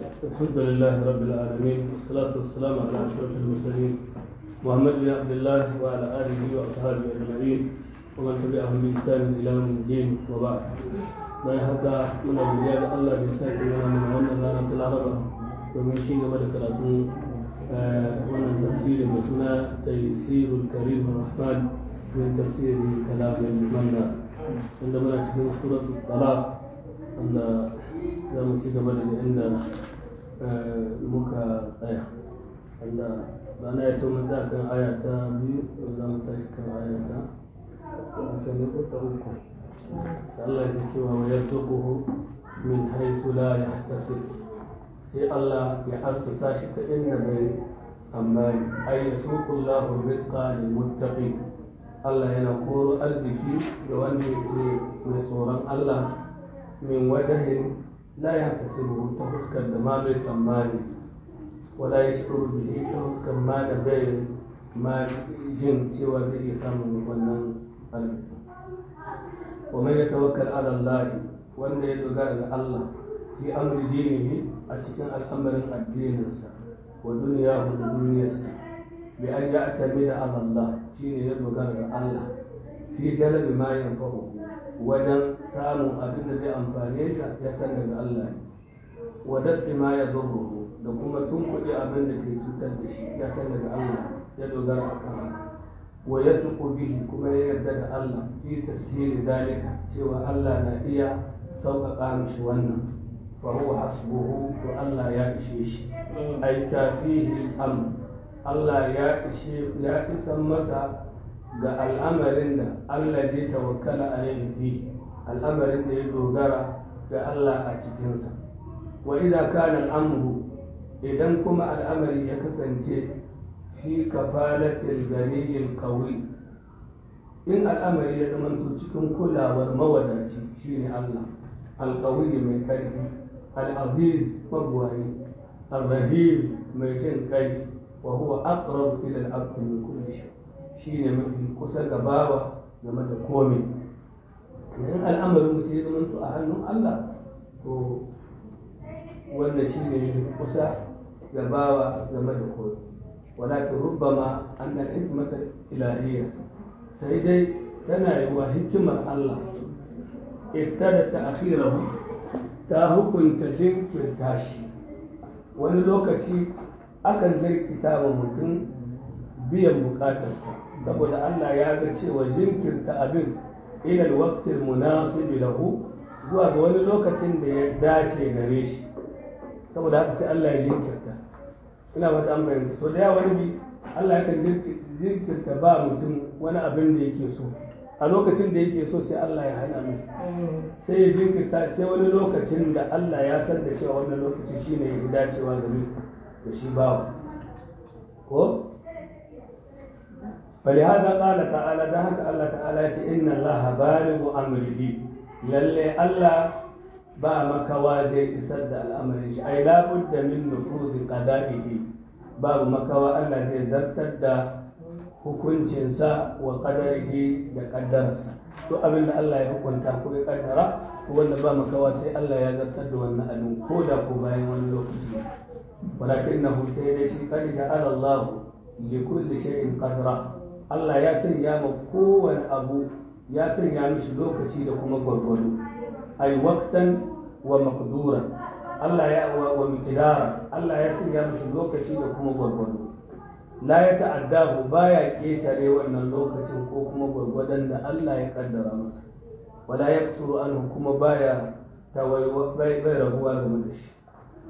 الحمد لله رب العالمين والصلاة والسلام على أشرف المرسلين محمد بن عبد الله وعلى آله وأصحابه أجمعين ومن تبعهم بإحسان إلى يوم الدين وبعد ما يحدى من الرجال الله بإحسان إلى من wannan ranar ta laraba domin shi gaba da karatu wannan tafsirin da suna taysirul karim rahman min tafsiri kalamin manna inda muna cikin suratul talaq wanda za mu ci gaba daga inda muka tsaya wanda rana ya tuma da kan aya ta biyu za mu tashi kan aya ta aka ne ko ta uku Allah ya ce wa ya tuquhu min haythu la yahtasib sai Allah ya arzuta shi ta inda bai tsammani ay yasuqu Allahu rizqa lil muttaqin Allah yana koro arziki ga wanda yake mai tsoron Allah min wajahin لا يحتسبه تفسكر ما بي تماني ولا يشعر به تفسكر ما نبي ما جن سوى ذي سامن ونن ومن يتوكل على الله وان يدعى الله في امر دينه اشكن الامر الدين ودنياه ودنيا بأن يعتمد على الله شين يدعى الله في جلب ما ينفعه wajen samun abin da zai amfane shi ya san daga Allah ne wa dafi ma ya zurru da kuma tunkuɗe abin da ke cutar da shi ya san daga Allah ya dogara a kan wa ya tuku bihi kuma ya yarda da Allah fi tasiri dalika cewa Allah na iya sauƙaƙa mishi wannan fa huwa hasbuhu to Allah ya ishe shi ai kafihi al-amr Allah ya ishe ya isan masa ga al'amarin da Allah zai tawakkala a fi al'amarin da ya dogara ga Allah a cikinsa wa idan kana al'amru idan kuma al'amari ya kasance fi kafalatil ganiyil qawi in al'amari ya zamanto cikin kulawar mawadaci shine Allah alqawi mai karfi al-aziz magwani al-rahim mai jin kai wa huwa aqrab ila al-abd min kulli shay shi ne mafi kusa ga bawa game da komai idan al'amarin mutum ya zama a hannun Allah to wannan shi ne kusa ga bawa game da komai walakin rubbama an da hikmata ilahiyya sai dai tana yi wa hikimar Allah iftada ta akhirahu ta hukunta jinkirta shi wani lokaci akan zirkita wa mutum biyan bukatarsa saboda Allah ya ga cewa jinkirta abin ilal waqtil munasibi lahu zuwa ga wani lokacin da ya dace gare shi saboda haka sai Allah ya jinkirta ina mata an bayyana so da yawa wani bi Allah ya kan jinkirta ba mutum wani abin da yake so a lokacin da yake so sai Allah ya hana mai sai ya jinkirta sai wani lokacin da Allah ya san da cewa wannan lokaci shine ya dacewa game da shi bawa ko فلهذا قال تعالى ذهك الله تعالى إن الله بالغ أمره للي الله با مكوا زي إسد الأمر أي لا بد من نفوذ قضائه باب مكوا الله زي زرتد hukuncinsa wa qadarihi da kaddararsa to abin da Allah ya hukunta ko ya kaddara to wanda ba makawa sai Allah ya zartar da wannan abin ko da ko bayan wani lokaci walakinahu sai dai shi qad ja'ala Allah li kulli shay'in qadra Allah ya sanya ma kowane abu ya sanya mishi lokaci da kuma gwargwado ai waqtan wa maqduran Allah ya wa miqdara Allah ya sanya mishi lokaci da kuma gwargwado la ya ta'addahu baya ketare wannan lokacin ko kuma gwargwadon da Allah ya kaddara masa wala yaksuru anhu kuma baya tawayyu bai rabuwa game da shi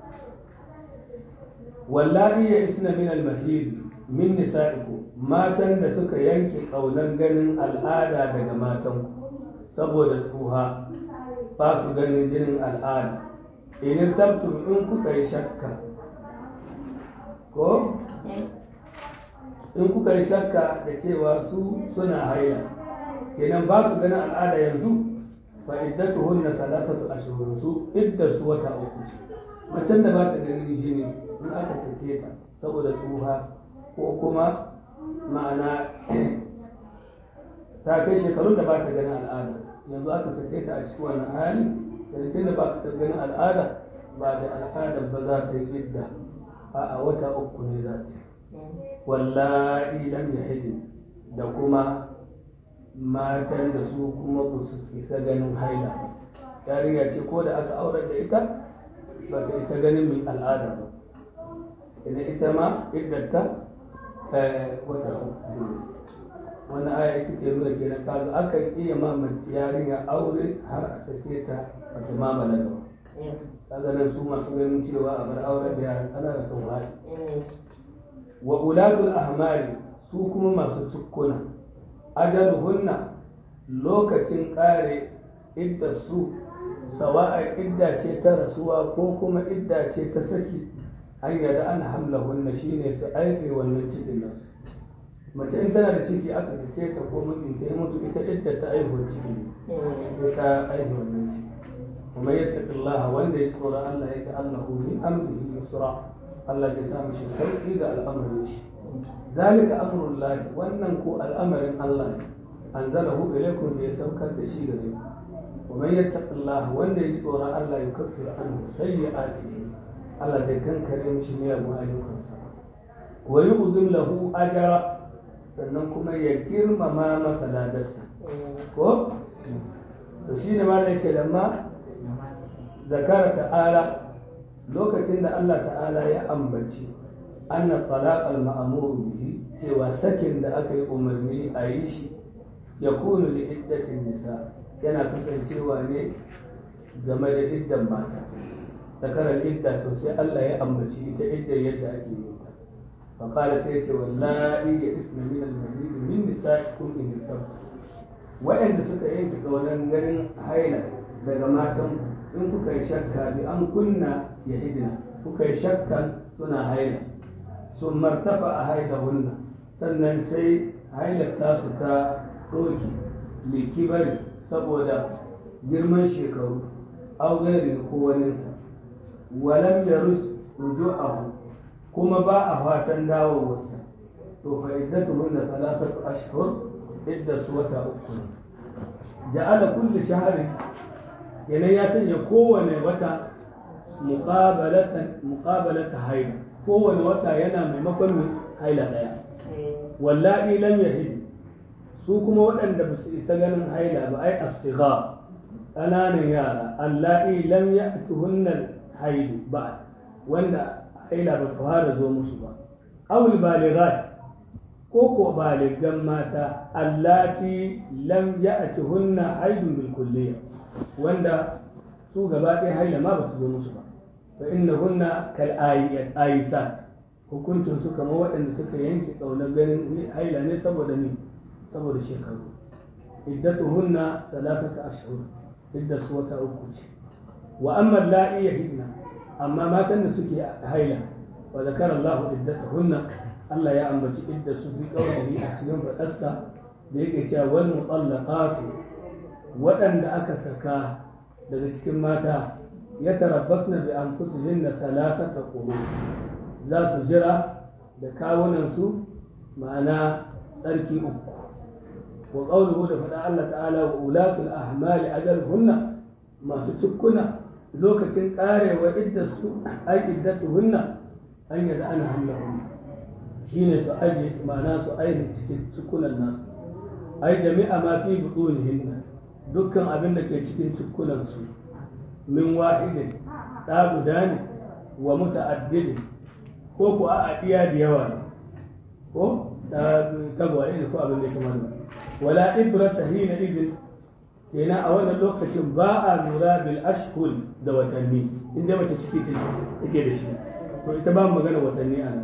wallahi ya isna min al-mahid min nisa'iku matan da suka yanke kaunan ganin al'ada daga matanku saboda tsuha ba su ganin jinin al'ada in tabtum in kuka yi shakka ko in kuka yi shakka da cewa su suna haila kenan ba su ganin al'ada yanzu fa iddatuhunna thalathatu ashhur su idda su wata uku macen da ba ta ganin jini in aka sake ta saboda tsuha ko kuma ma'ana ta kai shekarun da ba ta ganin al'ada yanzu aka sake ta a cikin wannan hali da jikin da ba ta ganin al'ada ba da al'adar ba za ta yi idda a wata uku ne za ta yi wallahi lam yahidin da kuma matan da su kuma ba su isa ganin haila yarinya ce ko da aka aurar da ita ba ta isa ganin mai al'ada ba idan ita ma iddata wata uku wani aya ita ke nuna kenan kaga akan iya mamaci yarinya aure har a sake ta ba ta ma balaga ba kaga nan su masu ganin cewa a bar auren da yaran ana da sun hali wa ulatul ahmari su kuma masu cikkuna ajaluhunna lokacin kare idda su sawa'a idda ce ta rasuwa ko kuma idda ce ta saki an yada an hamlahunna shine su aife wannan cikin nasu mace in tana da ciki aka sake ta ko mijin ta mutu ita idda ta aihuwar ciki ne sai ta aihe wannan ciki kuma yattaqillaha wanda ya tsora Allah yake Allahu min amrihi yusra Allah ya samu shi sauki ga al'amarin shi zalika amrullahi wannan ko al'amarin Allah ne anzalahu ilaykum da ya saukar da shi gare ku ومن يتق الله وان يصور الله يكفر عنه سيئاته الله zai kankare mishi miyagun ayyukansa wa yu'zim lahu ajra sannan kuma ya girmama masa ladarsa ko to shine ma da yake lamma zakara ta'ala lokacin da Allah ta'ala ya ambaci anna talaq al-ma'mur bihi cewa sakin da aka yi umarni a yi shi yakunu li iddatin nisa' yana kasancewa ne game da iddan mata zakarar idda to sai Allah ya ambaci ita idda yadda ake yi ta fa qala sai ce wallahi ya isna min al-mahid min nisaikum in irtabtu wa'anda suka yanke kaunan ganin haila daga matan in kuka yi shakka bi an kunna ya hidina kuka yi shakkan suna haila sun martafa a haila hunna sannan sai hailar tasu ta doki likibari saboda girman shekaru au gairi ko waninsa walam ya ruju'ahu kuma ba a fatan dawowarsa to fa iddatuhun da salasatu ashhur idda su wata uku ne ja'ala kulli shahrin kenan ya sanya kowane wata muqabalatan muqabalata haila kowane wata yana maimakon haila daya wallahi lam yahid su kuma waɗanda ba su isa ganin haila ba ai asiga ƙananan yara allahi lam ya tuhunnan hailu ba wanda haila ba ta fara zo musu ba awul balighat ko ko baligan mata allati lam ya tuhunna haidun bil kulliya wanda su gaba ɗaya haila ma ba su zo musu ba fa innahunna kal ayisat hukuncin su kamar waɗanda suka yanke ƙaunar ganin haila ne saboda ni saboda shekaru iddatuhunna salasata ashhur idda su wata uku ce wa amma la'i yahidna amma matan da suke haila wa zakara Allahu iddatuhunna Allah ya ambaci idda su fi qawlihi a cikin fadarsa da yake cewa wal mutallaqatu waɗanda aka saka daga cikin mata ya tarabbasna bi anfusihinna salasata quru za su jira da kawunan su ma'ana tsarki uku وقوله لفدا الله تعالى وأولاة الأحمال أجلهن ما ستكنا لوكة قارة وإدة أي إدتهن أن يدعن حملهن شين سؤال ما ناس أين سكون الناس أي جميع ما في بطونهن دكان أبن لك يشكين سكون السوء من واحد تاب داني ومتعدد كوكو أعديا ديوان ko tagwaye ne ko abin da ya kamar wala ibrata hina idin kenan a wannan lokacin ba a lura bil ashhur da watanni inda mace ciki take da shi to ita ba magana watanni a nan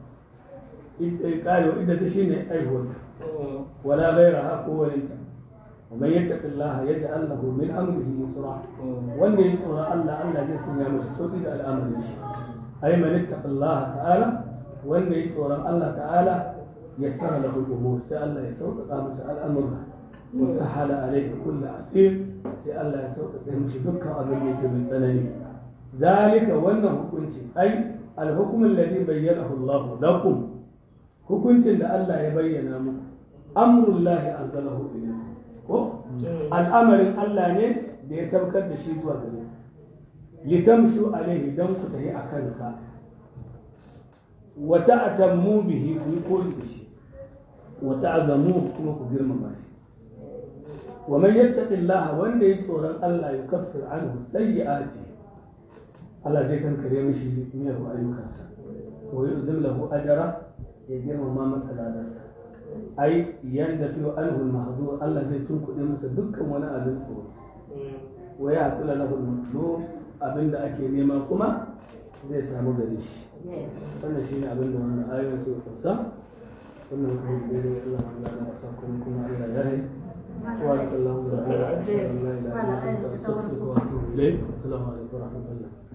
ita kare ita ta shine aihuwar wala ghairaha ko walinta ومن يتق الله يجعل له من امره يسرا wanda ya tsora Allah Allah zai sanya masa sauki da al'amarin shi ay man ittaqa Allah ta'ala wanda ya tsoron Allah ta'ala ya sana lahu umur sai Allah ya sauƙaƙa masa al'amura wa sahala alayhi kullu asir sai Allah ya sauƙaƙa mishi dukkan abin da yake mai tsanani zalika wannan hukunci ai al-hukm alladhi bayyanahu Allah lakum hukuncin da Allah ya bayyana muku amrullahi anzalahu ilaykum ko al'amarin Allah ne da ya saukar da shi zuwa gare litamshu alaihi dan ku tafi a kansa wa ta'tammu bihi ku yi koyi da shi wa ta'zamu kuma ku girmama shi wa man yattaqillaha wanda ya tsoron Allah ya kaffir anhu sayyi'ati Allah zai kankare mishi miyar ayyukansa wa yuzim lahu ajra ya girmama masa ladarsa ai yanda fi anhu al-mahzur Allah zai tunkuɗe masa dukkan wani abin tsoro wa ya hasula lahu al-matlub abinda ake nema kuma zai samu gare shi wannan shine abin da wannan ayoyin su kusa wannan kuma dai Allah ya da sa kuma kuma Allah ya rai wa sallallahu alaihi wa sallam la ilaha illa anta astaghfiruka wa atubu ilayk assalamu alaikum wa rahmatullah